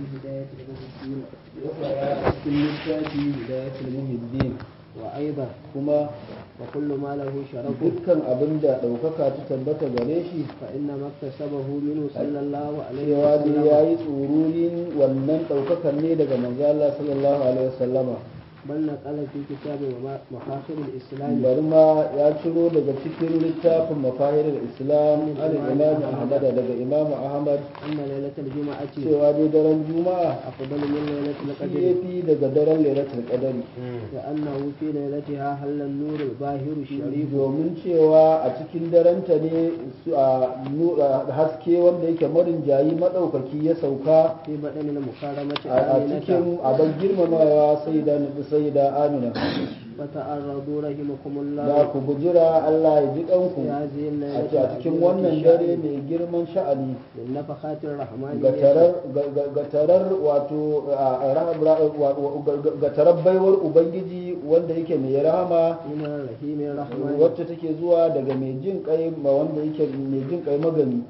هداية المهدين cikin littafi hidayatul muhiddin وأيضا kuma وكل ما له شرف dukkan abin da ɗaukaka ta tabbata gare shi فإنما اكتسبه منه صلى الله عليه cewa dai ya وسلم yi tsururin wannan ɗaukakan ne daga manzo Allah sallallahu alaihi wasallama بل نقل في كتاب مفاخر الإسلام bari ma ya ciro daga cikin littafin mafahirul islam al imam ahmad daga imam ahmad أن ليلة الجمعة cewa dai daren juma'a أفضل من ليلة shi القدر yafi daga daren lailatul qadari لأنه في ليلتها حل النور الباهر الشريف domin cewa a cikin darenta ne su a nu- a haske wanda yake marin jayi madaukaki ya sauka في بدن المكرمة a a آمنة cikin abin girmamawa sai da sai da amina فتعرضوا رحمكم da الله ku bujira Allah ya ji kanku في هذه a الليلة ce a cikin wannan dare mai girman sha'ani للنفخات الرحمانية ga tarar ga- ga tarar wato a ra- ra- wa- wa- ga tarar baiwar ubangiji wanda yake mai rahama من الرحيم الرحمن wacce take zuwa daga mai jin kai ma wanda yake mai jin kai magani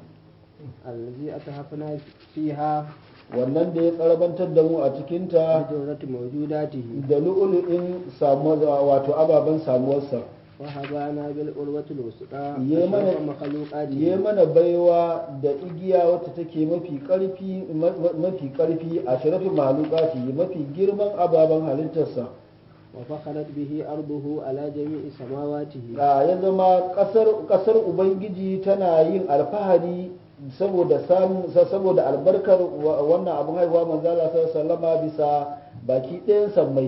الذي أتحفنا فيها wannan da ya tsarabantar da mu a cikinta بجرة موجوداته da lu'ulu'in samuwa wato ababen samuwarsa وهبانا بالأروة الوثقى يمن- أشرف ya مخلوقاته mana baiwa da igiya wacce take mafi karfi ma- ma- mafi karfi a sharafin mahalukati mafi girman ababen halittarsa وفخرت به أرضه على جميع سماواته a ya zama kasar kasar ubangiji tana yin alfahari saboda samu saboda albarkar wa- wannan abin haihuwa manzala sallama bisa baki ɗayan sammai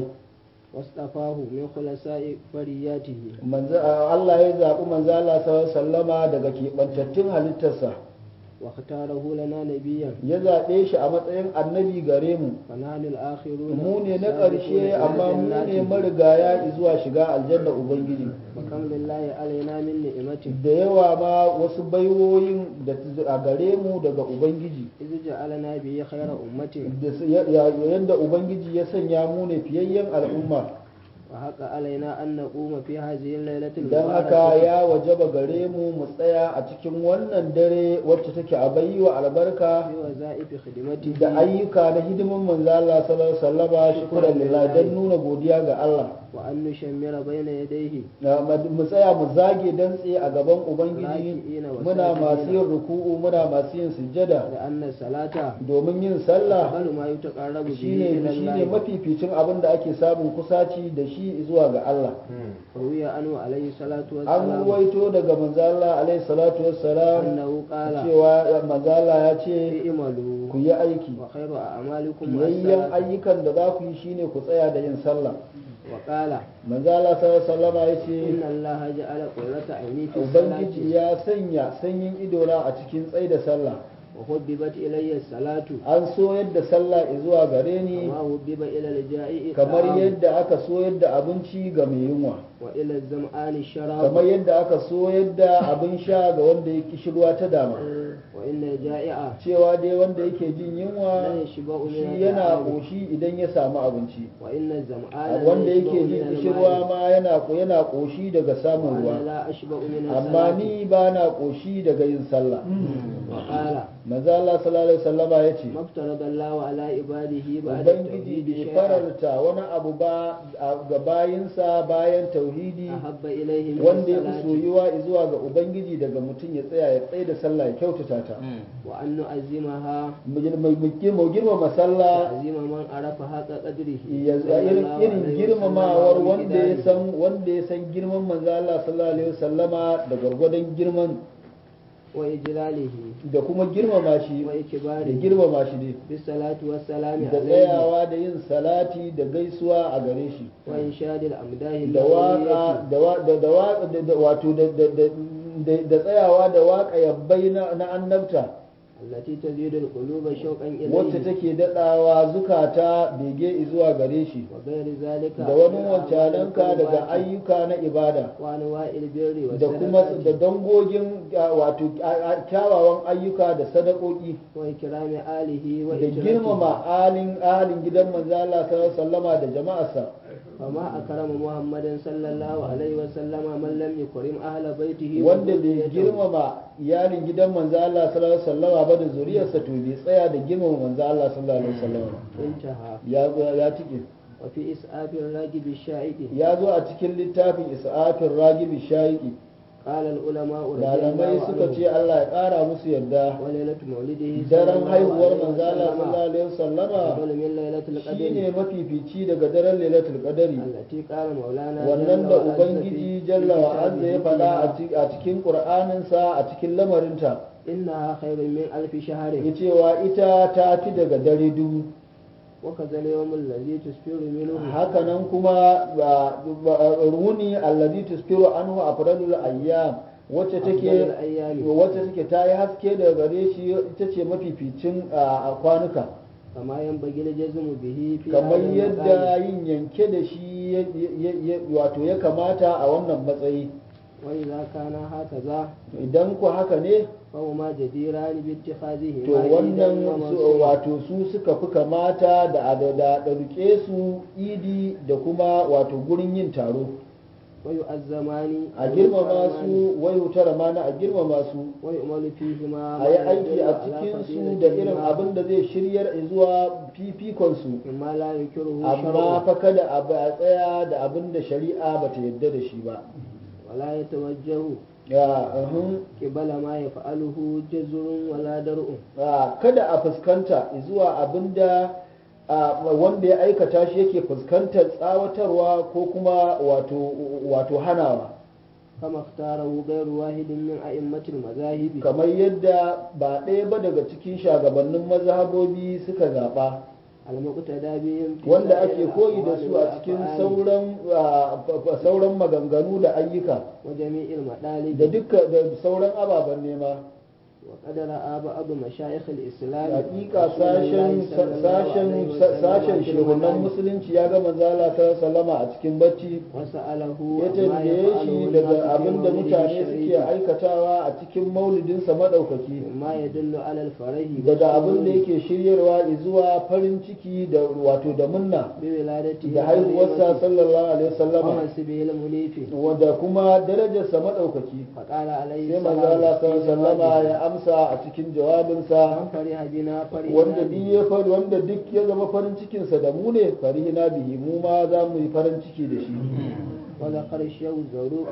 واصطفاه من خلصاء فرياته Manzo- Allah ya zaɓi manzala sallama daga keɓantattun halittarsa واختاره لنا نبيا ya zaɓe shi a matsayin annabi gare mu فنحن الآخرون mu ne na السابقون ƙarshe إلى amma mu ne جناته. marigaya zuwa shiga aljanna ubangiji وكم لله علينا من نعمة da yawa ma wasu baiwoyin da a gare mu daga ubangiji إذ جعلنا به خير أمة da su- ya- ya- yadda ubangiji ya sanya mu ne fiyayyen al'umma وحق علينا أن نقوم في هذه الليلة don haka المباركة ya wajaba gare mu mu tsaya a cikin wannan dare wacce take a wa albarka بوظائف خدمته da ayyuka na hidimin manzo Allah sallallahu alaihi wasallama shukran lillah don nuna godiya ga Allah وأن نشمر بين يديه Na- mu tsaya mu zage dantse a gaban ubangiji راكعين muna masu وساجدين yin ruku'u muna masu yin sujjada لأن الصلاة domin yin sallah أفضل ما يتقرب به shine إلى shine الله mafificin abin da ake samun kusaci da shi zuwa ga Allah روي عنه عليه الصلاة an والسلام ruwaito daga manzo Allah alaihi salatu wassalam أنه قال cewa manzo Allah ya ce اعملوا ku yi aiki وخير أعمالكم fiyayyen الصلاة ayyukan da za ku yi shine ku tsaya da yin sallah وقال manzo Allah sallallahu alaihi wasallama ya ce إن الله جعل قرة عيني في ubangiji الصلاة ya sanya sanyin idona a cikin tsaye da sallah وحببت إلي الصلاة an so yadda sallah zuwa gare ni وما حبب إلى الجائع kamar الطعام yadda aka so yadda abinci ga mai yunwa وإلى الزمآن الشراب kamar yadda aka so yadda abin sha ga wanda ya kishirwa ta dama وإن الجائع cewa dai wanda yake jin لا yunwa يشبع من shi yana الطعام ƙoshi idan ya samu abinci وإن الزمآن لا wanda يشبع yake من jin kishirwa الماء ma yana yana ƙoshi daga samun وأنا ruwa لا أشبع من amma الصلاة ni ba na ƙoshi daga yin sallah وقال manzo Allah sallallahu alaihi wasallama yace ما افترض الله على عباده بعد ubangiji التوحيد bai شيئا faralta wani abu ba a- ga bayinsa bayan tauhidi أحب إليه من wanda ya fi الصلاة soyuwa zuwa ga ubangiji daga mutum ya tsaya ya tsaye da sallah ya kyautata ta وأن نعزمها mu gir- mu- mu gir- mu girmama sallah تعزيم من عرف حق قدره ya صلى irin الله irin عليه girmamawar وسلم wanda ya ومقداره. san wanda ya san girman manzo Allah sallallahu alaihi wasallama da gwargwadon girman وإجلاله da kuma girmama shi da وإكباره girmama shi ne بالصلاة والسلام da عليه tsayawa da yin salati da gaisuwa a gare shi وإنشاد الأمداه da waka اللغوية da wa- da da wa- da- da- wato da da da da- da tsayawa da waka yabbai na na annabta التي تزيد القلوب شوقا wacce إليه take daɗawa zukata bege zuwa gare shi وغير ذلك da wani من wancananka أعمال daga القربات ayyuka na ibada وأنواع البر da kuma da والصدقات dangogin a, wato a- a- kyawawan ayyuka da sadakoki وإكرام آله da وإكرامه girmama alin alin gidan manzo Allah sallallahu alaihi wasallama da jama'arsa فما أكرم محمد صلى الله عليه وسلم من لم يكرم أهل بيته wanda bai وذريته. girmama iyalin gidan manzo Allah sallallahu alaihi wasallama ba da zuriyarsa to bai tsaya da girmama manzo Allah sallallahu alaihi wasallama ba. انتهى ya zo- ya tike وفي إسعاف الراجب الشائك ya zo a cikin littafin isa'afin ragibi shaiki قال العلماء رضي malamai الله suka عنهم ce Allah ya ƙara musu yarda وليلة مولده صلى daren الله haihuwar عليه manzo Allah sallallahu وسلم alaihi wasallama أفضل من ليلة shine القدر mafifici daga daren lailatul qadari التي قال مولانا wannan جل da وعز ubangiji في- jalla في wa azza ya كتابه faɗa a فيها ci- a cikin qur'aninsa a cikin lamarinta إنها خير من ألف شهر ya cewa ita ta fi daga dare dubu وكذا اليوم الذي تسفر منه hakanan kuma ba- ba- runi allazi tusfiru anhu afdalul ayyam wacce take أفضل الأيام wacce take ta yi haske daga gare shi ita ce mafificin a a kwanuka كما ينبغي الجزم به في kamar هذا yadda المقام. yin yanke da shi ya- ya- ya- wato ya kamata a wannan matsayi وإذا كان هكذا idan ku haka ne فهما جديران باتخاذهما to عيدا wannan su- ومنصورا. wato su suka fi kamata da da da ɗauke su idi da kuma wato gurin yin taro ويؤزمان a girmama su wai wutar mana a girmama su ويؤمل فيهما a yi aiki a cikin su da irin abin da zai shiryar zuwa fifikon su مما لا ينكره amma شرع fa kada a ba- a tsaya da abin da shari'a ba ta yarda da shi ba ولا يتوجه ya uhum, قبل ما يفعله جزر ولا درء a, kada a fuskanta zuwa abin da a, wanda ya aikata shi yake fuskantar tsawatarwa ko kuma wato wato hanawa كما اختاره غير واحد من أئمة المذاهب kamar yadda ba ɗaya ba daga cikin shagabannin mazhabobi suka zaɓa المقتدى بهم في wanda سائر ake koyi da الأقوال su a cikin والأفعال sauran a, fa- fa- sauran maganganu da ayyuka وجميع المطالب da dukkan da sauran ababen nema وقد رأى بعض مشايخ الإسلام hakika رسول الله sashen صلى الله sashen عليه وسلم sashen في shehunan المنام musulunci ya ga manzala ta sallama a cikin bacci وسأله ya عما tambaye يفعله shi الناس daga في abin da مولده mutane suke الشريف aikatawa a cikin maulidinsa maɗaukaki مما يدل على الفرح daga abin da والسرور yake shiryarwa zuwa farin ciki da wato da munna بولادته da haihuwarsa sallallahu alaihi wasallama ومنصبه المنيف wanda kuma darajarsa maɗaukaki فقال عليه sai manzo Allah السلام في sallallahu alaihi wasallama جوابه ya amsa a cikin jawabinsa من فرح بنا فرح wanda duk ya fari wanda duk ya zama farin cikinsa da mu ne farihina bihi mu ma za mu yi farin ciki da shi وذكر الشيخ الزروق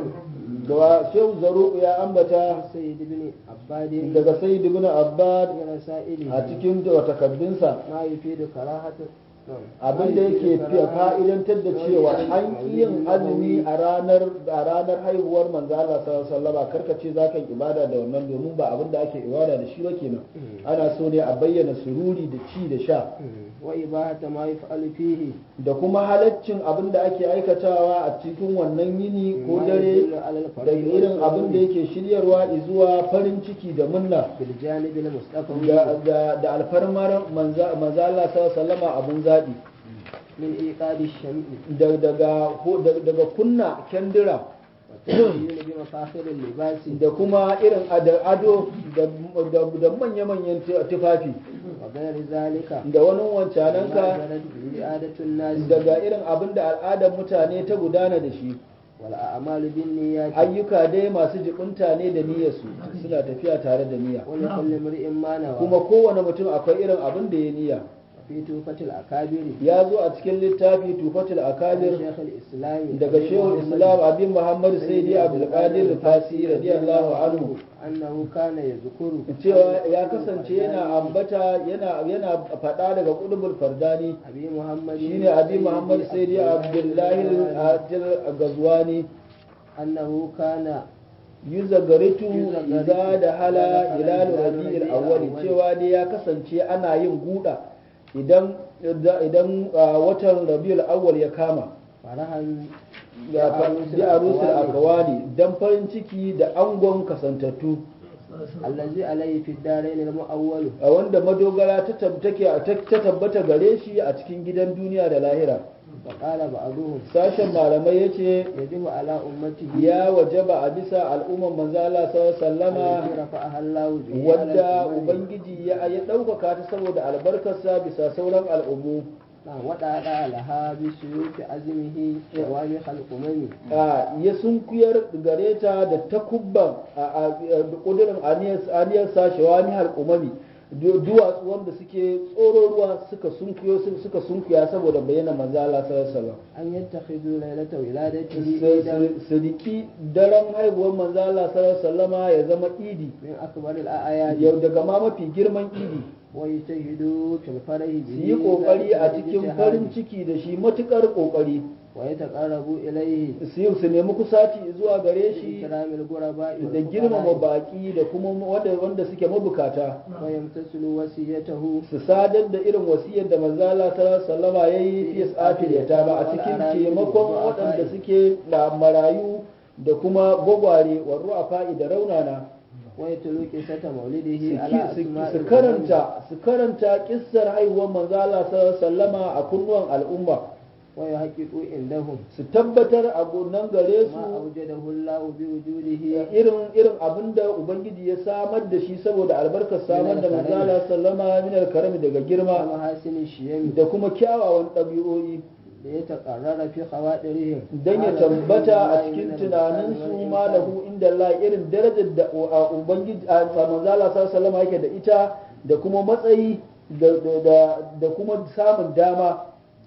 da shehu zaruku ya ambata سيد بن عباد daga sayyid ibn abbad في رسائله a cikin takaddunsa ما يفيد كراهة abin da yake fiye fa'idantar da cewa an ƙi yin azumi a ranar a ranar haihuwar manzo Allah sallallahu alaihi wasallam karka ce zaka yi ibada da wannan domin ba abin da ake ibada da shi ba kenan ana so ne a bayyana sururi da ci da sha وإباحة ما يفعل فيه da kuma halaccin abin da ake aikatawa a cikin wannan yini ko ما dare يدل على الفرح da irin abin da والسرور yake shiryarwa zuwa farin ciki da munna بالجانب المستقبل da, da, da alfarmar manza manzo Allah sallallahu alaihi wasallam abin zaɓi من إيقاد الشمع da- daga ho- da- daga kunna kendira والتزيين بمفاخر اللباس da kuma irin ada- ado da- da da manya-manyan tu- tufafi وغير ذلك da wani wancananka ما جرت به عادة الناس daga irin abin da al'adar mutane ta gudana da shi والأعمال بالنيات ayyuka dai masu jibinta ne da niyyarsu suna tafiya tare da niyya ولكل امرئ ما نوى kuma kowane mutum akwai irin abin da ya niyya وفي توفة الأكابر ya zo a cikin littafi tufatul عن akabir شيخ الإسلام daga أبي shehu محمد islam abin muhammad sayyidi abdulkadir fasi radiyallahu anhu أنه كان يذكر cewa ya kasance yana ambata yana yana faɗa daga kudubul fardani أبي محمد shine abi muhammad sayyidi abdullahi al-adil gazwani أنه كان yuzagaritu Yuzagaritu idza da hala idza hilal dakhala rabi'il rabi'il awwal awwal. cewa dai ya kasance ana yin guda idan idan ah, watan rabi'ul awwal ya kama فرحا ya بعروس bi arusul الأقوال akawani dan farin ciki da angon kasantattu الذي عليه في الدارين المؤول a wanda madogara ta tab- take ta tabbata gare shi a cikin gidan duniya da lahira وقال بعضهم sashen malamai yace يجب على أمته ya wajaba a bisa al'umman manzo Allah sallallahu alaihi wasallama التي رفعها الله به على wadda الأمم ubangiji ya ya ɗaukaka ta saboda albarkarsa bisa sauran al'ummu نعم وضع لها بسيوف عزمه شوامخ الأمم a ya sunkuyar gare ta da takubban a kudurin aniyar sashewa ni umami duwatsu wanda suke tsoro ruwa suka sunkuyo suka sunkuya saboda bayyana manzo Allah sallallahu alaihi wasallam أن يتخذوا ليلة ولادته عيدا sadiki daren haihuwar manzo Allah sallallahu alaihi wasallama ya zama idi من أكبر الأعياد yau daga ma mafi girman idi ويجتهدوا في الفرح su به yi kokari a ذلك cikin الاجتهاد farin ciki da shi matukar kokari ويتقربوا إليه su yi su nemi kusaci zuwa gare shi بإكرام الغرباء da girmama والفقراء baki da kuma wanda wanda suke mabukata ويمتثلوا وصيته su sadar da irin wasiyar da manzo Allah sallallahu alaihi wasallama yayi fi isafil yatama a cikin taimakon waɗanda suke da marayu da kuma gwagware wa ru'afa'i da raunana ويتلو قصة مولده su على ki- أسماء su الأمم karanta su karanta kissar haihuwar manzo Allah sallallahu alaihi wasallama a kunnuwan al'umma ويحققوا عندهم su tabbatar a nan gare ما su أوجده الله بوجوده irin irin abinda ubangiji ya samar da shi saboda albarkar samar da manzo Allah sallama min al-karami daga girma ومحاسن الشيم da kuma kyawawan ɗabi'o'i ليتقرر في خواطرهم don ya tabbata a cikin tunaninsu ma lahu inda Allah irin darajar da a ubangiji a manzala sallallahu yake da ita da kuma matsayi da da da kuma samun dama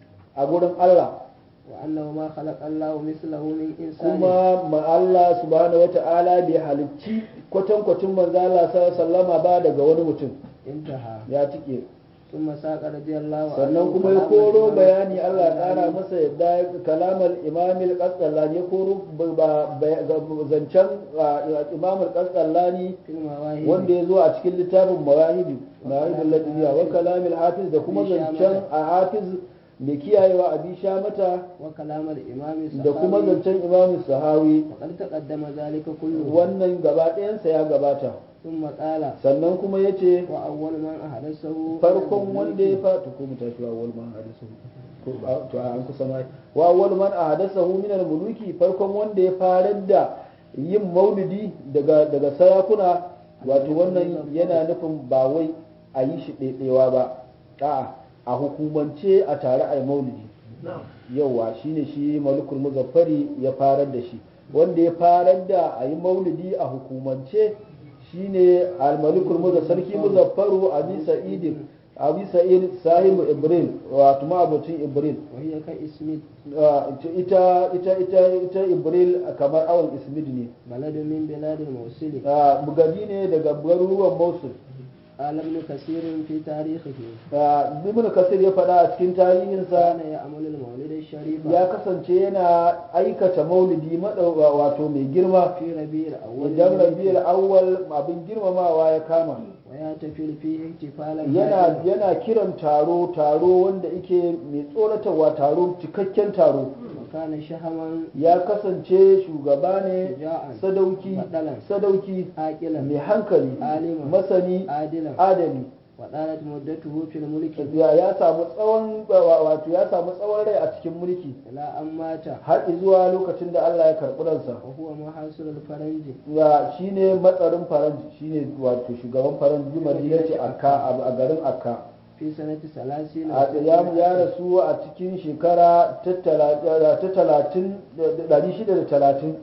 a gurin Allah وأنه ما خلق الله مثله من إنسان kuma ma Allah subhanahu wata'ala bai halicci kwatankwacin manzala sallallahu ba daga wani mutum انتهى ya tike ثم ساق رضي الله عنه sannan kuma ya كلام koro الإمام bayani Allah ya الغزالي kara masa yadda kalamar imamil qasdallani ya koro ba- ba- zancen imamil qasdallani في المواهب wanda ya zo a cikin littafin mawahibi mawahibul ladiyya wa kalamil hafiz da kuma Abi zancen Shamata. a hafiz mai kiyayewa a bisha mata وكلام الإمام da kuma السخاوي zancen imamin sahawi وقد تقدم ذلك كله wannan gaba ɗayansa ya gabata ثم قال sannan kuma ya ce وأول من أحدثه farkon wanda ya fata ko mu tafi awwal man hadasahu ko a- to an kusa mai wa awwal man ahdathahu min al-muluki farkon wanda ya farar da yin maulidi daga daga sarakuna wato wannan yana nufin ba wai a yi shi ɗaiɗaiwa ba a'a a hukumance a tare a yi maulidi yauwa shine shi malikul muzaffari ya farar da shi wanda ya farar da a yi maulidi a hukumance shine al-malikul muzaffar sarki muzaffaru abi sa'id abi sa'id sahibu ibril wato ma'abucin ibril وهي كاسم Ah, ita ita ita ita ibril kamar awon ismid ne بلد من بلاد الموصل Ah, bugadi ne daga garuruwan mosul قال ابن كثير في تاريخه Ah, ibn kasir ya faɗa a cikin tarihinsa كان يعمل المولد الشريف ya kasance yana aikata maulidi madauwa wato mai girma في ربيع الأول wajen rabiul awwal abin girmamawa ya kama ويحتفل فيه احتفالا yana هائلا. yana kiran taro taro wanda yake mai tsoratarwa taro cikakken taro وكان شهما ya kasance shugaba ne شجاعا sadauki Badalan. sadauki عاقلا mai hankali Aliman. masani عادلا adali وطالت مدته في الملك ya ya samu tsawon wato ya samu tsawon rai a cikin mulki إلى أن مات har zuwa lokacin da Allah ya karɓi ransa وهو محاصر الفرنج ya shine matsarin faranji shine wato shugaban faranji madinati akka a garin akka في سنة ثلاثين a ya ya rasu a cikin shekara ta tala- ta talatin ɗari shida da talatin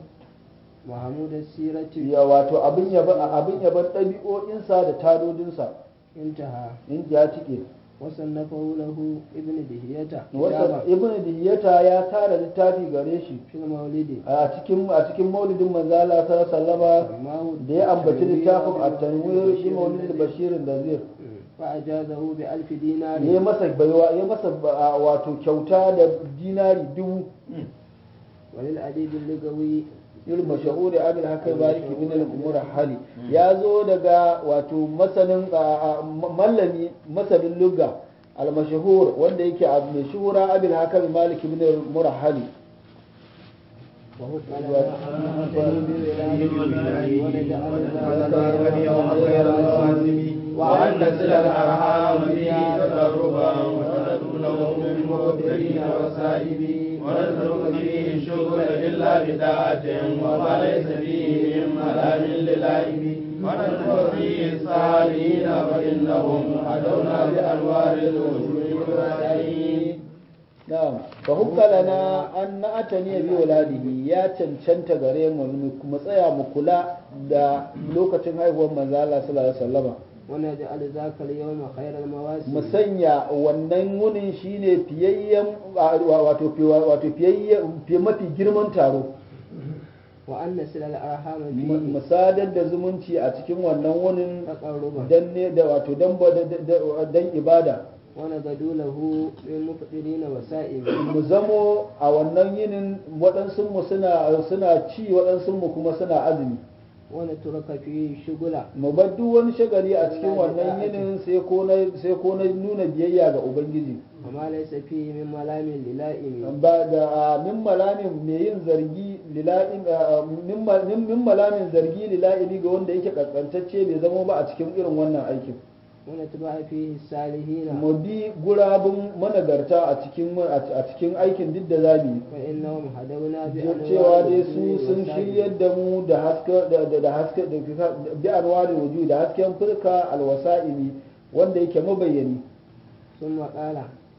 محمود السيرة ya wato abin yaban abin yaban ɗabi'o'insa da tadodinsa انتهى in ya tike وصنفه له ابن دهية wata كتابا ibn dihiyata ya tara littafi gare shi في المولد a cikin a cikin maulidin manzo Allah sallallahu alaihi wasallama سماه da ya ambaci التنوير littafin بالبشير at-tanwir shi maulid الذي- bashirin da zai فأجازه بألف دينار ya masa baiwa ya masa ba- wato kyauta da dinari dubu وللأديب اللغوي irin mashahuri abin haka bariki bin al-umur hali ya zo daga wato masanin a- a- mallami masanin lugga al-mashahur wanda yake a mai shuhura abin haka maliki bin al-umur hali وهو قال وأن نسل الأرحام فيه تقربا وندونه من مبتلين وسائبين ونترك فيه الشغل إلا بداعة وما ليس فيه من ملام للائب ونترك فيه الصالحين فإنهم هدونا بأنوار الوجود والسعيد na'am fa hukka lana an na'atani bi waladihi ya cancanta gare mu mu tsaya mu kula da lokacin haihuwar manzo Allah sallallahu alaihi wasallama ونجعل ذاك اليوم خير المواسم mu sanya wannan wunin shine fiyayyen wato wato fiyayyen fiye mafi girman taro وأن نسل الأرحام mu فيه sadar da zumunci a cikin wannan wunin تقربا dan ne da wato dan ba- da- da- dan ibada ونغدو له من مفطرين وسائم mu zamo a wannan yinin waɗansu mu suna suna ci waɗansu mu kuma suna azumi ونترك فيه شغلا mu bar duk wani shagali a cikin wannan yinin sai ko na sai ko na nuna biyayya ga ubangiji وما ليس فيه من ملام للائم ba da min malamin mai yin zargi lila'in min ma- min min malamin zargi lila'ini ga wanda yake kaskantacce bai zama ba a cikin irin wannan aikin ونتبع فيه الصالحين mu bi gurabun managarta a cikin a cikin aikin duk da zamu yi فإنهم هدونا Duk cewa dai su sun shiryar da mu da haske da da- da haske da bi anwarin wuju da hasken furka alwasa'ili wanda yake mabayyani ثم قال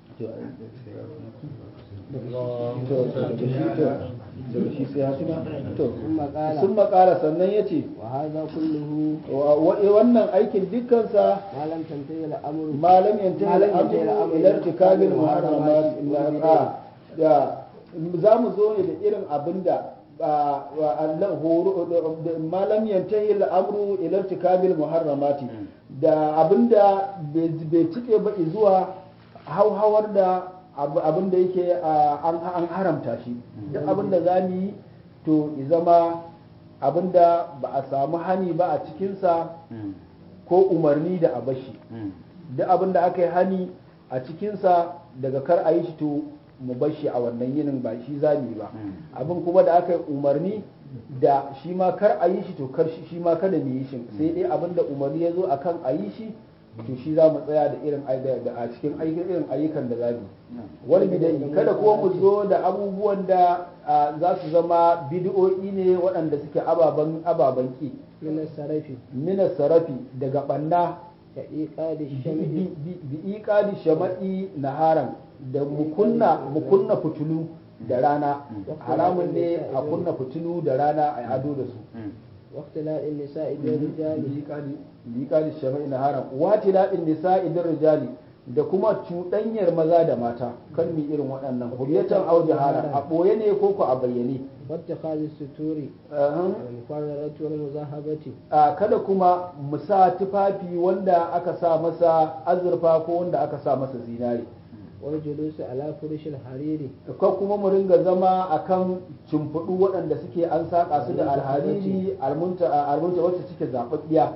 daga shi sai hatima to ثم قال sun makara sannan ya ce وهذا كله wannan aikin dukkansa ما لم تنتهي الأمر malam yantahi ما لم ينتهي al'amru الأمر ila irtikabil muharramat والبدع. illa da za mu zo ne da irin abinda ba wa Allah horo da- malam yantahi al'amru ila irtikabil muharramati da abinda bai bai cike ba zuwa hauhawar da abu- abinda yake a, an an haramta shi duk abinda za mu yi to i zama abinda ba a samu hani ba a cikinsa ko umarni da a bashi duk abin da aka yi hani a cikinsa daga kar a yi shi to mu bar shi a wannan yinin ba shi za mu yi ba abin kuma da aka yi umarni da shi ma kar a yi shi to kar shi shi ma kada mu yi shi sai dai abin da umarni ya zo a kan a yi shi to shi za mu tsaya da irin ai- da a cikin aikin irin ayyukan da za mu yi wani bidai kada kuma mu zo da abubuwan da ah, za su zama bid'o'i ne waɗanda suke ababen ababen ki من السرف mina sarafi daga ɓanna كإيقاد الشمع bi iqadi shama'i naharan da mukunna mukunna fitulu da rana haramun ne a kunna fitulu da rana a ado da su واختلاء النساء بالرجال bi iqadi shama'i naharan wa tiladin nisa'i bir rijali da kuma cuɗanyar maza da mata kan mi irin waɗannan huriyatan aw jahala a ɓoye ne ko ko a bayyane واتخاذ الستور Ahan. والمفررة والمذاهبة a kada kuma mu sa tufafi wanda aka sa masa azurfa ko wanda aka sa masa zinare والجلوس على فرش الحرير ko kuma mu ringa zama akan cimfudu waɗanda suke an saƙa su da alhariri almunta almunta wacce suke zaɓaɓɓiya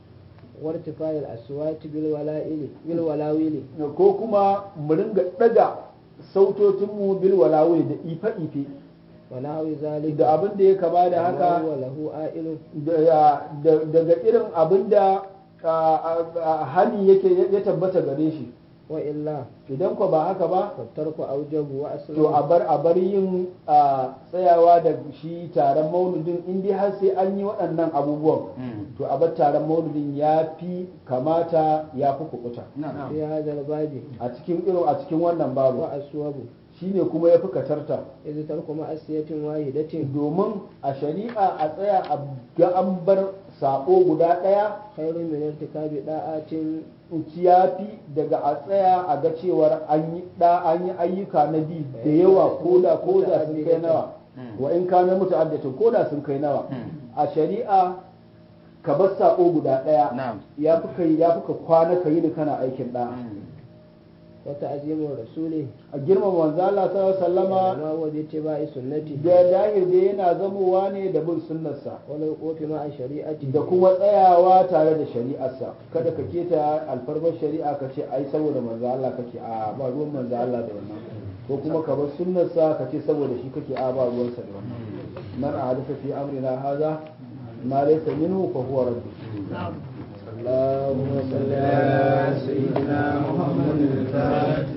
وارتفاع الأصوات بالولائل بالولاويل ko kuma mu ringa ɗaga sautotinmu bil walawai da ife-ife ونحو ذلك da abin da ya kama da haka وهو له آئل da- da- daga irin abin da hali yake ya tabbata gare shi وإلا idan ko ba haka ba فالترك أوجب to a وأسلم bar a bar yin a tsayawa da shi taron mauludin in dai har sai an yi waɗannan abubuwan to a bar taron mauludin ya fi kamata ya fi kukuta في هذا الباب a cikin irin a cikin wannan babu وأسوب shine kuma ya fi katarta إذ ترك مأسية واحدة domin a shari'a a tsaya a ga an bar sako guda ɗaya خير من ارتكاب داعات ciyafi daga a tsaya a ga cewar an yi da an yi ayyuka na bi da yawa ko da ko da sun kai nawa wa in kana muta'addatin ko da sun kai nawa a shari'a ka bar sako guda daya Na'am. ya fi kai ya fi ka kwana ka yi ni kana aikin da وتعظيم الرسول a girmama manzo Allah sallallahu alaihi wasallama ما هو باتباع سنته da dahir da yana zamowa ne da bin sunnarsa والوقوف مع شريعته da kuma tsayawa tare da shari'arsa kada ka keta alfarmar shari'a ka ce ai saboda manzo Allah kake a ba ruwan manzo Allah da wannan ko kuma ka bar sunnarsa ka ce saboda shi kake a ba ruwansa da wannan man ahdatha fi amrina hadha ma laysa minhu fa huwa radd اللهم صل على سيدنا محمد الفاتح